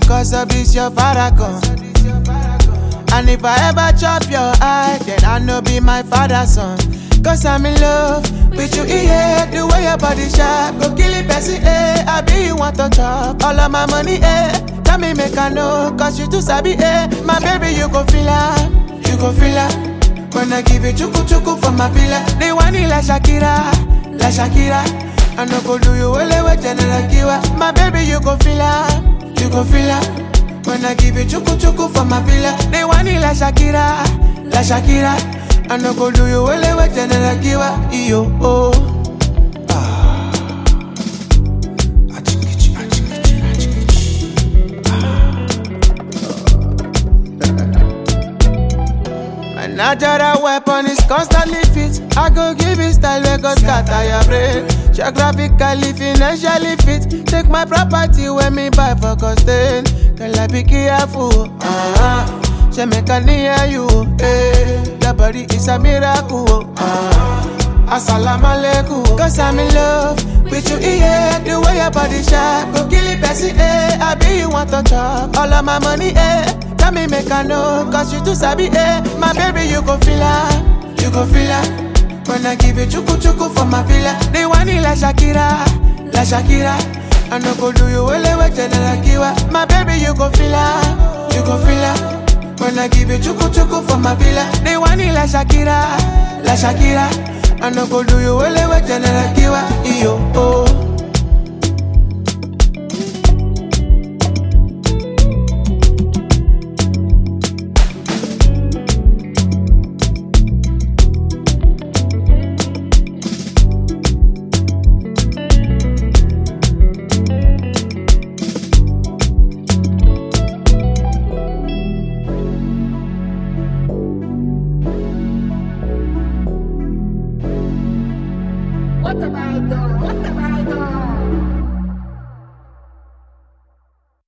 cause of this your farrakhan. And if I ever chop your eye, then I know be my father's son. Cause I'm in love with you, yeah. The way your body sharp, go kill it, person, eh. I be you want to chop all of my money, eh. Tell me, make I know, cause you too sabi, eh. My baby, you go feel her, you go feel her. When I give you chuku chuku for my villa, they want it like Shakira, like Shakira. I no go do you well with General Kiwa. My baby, you go feel her, you go feel her. When I give you chuku chuku for my villa, they want it like Shakira, like Shakira. I no go do you well with General Kiwa. Yo, oh. Ah. Achikichi, achikichi, achikichi. My natural weapon is constantly fit. I go give it style where go scatter your brain. Geographically, financially fit. Take my property when me buy for costain. Girl, I be careful. Uh-huh. She make a near you. Eh. Your body is a miracle. Uh-huh. Assalamu alaikum. Cause I'm in love with you, yeah. The way your body sharp. Go kill it, Bessie, eh. I be you want to chop. All of my money, eh. Tell me, make I know. Cause you too sabi, eh. My baby, you go feel her. You go feel her. When I give you chuku chuku for my villa. They want it like Shakira. Like Shakira. I no go do you well with General Kiwa. My baby, you go feel her. You go feel her. When I give you chuku chuku for my villa. They want it like Shakira. Like Shakira. I no go do you well with General Kiwa. Yo, oh. What have I done?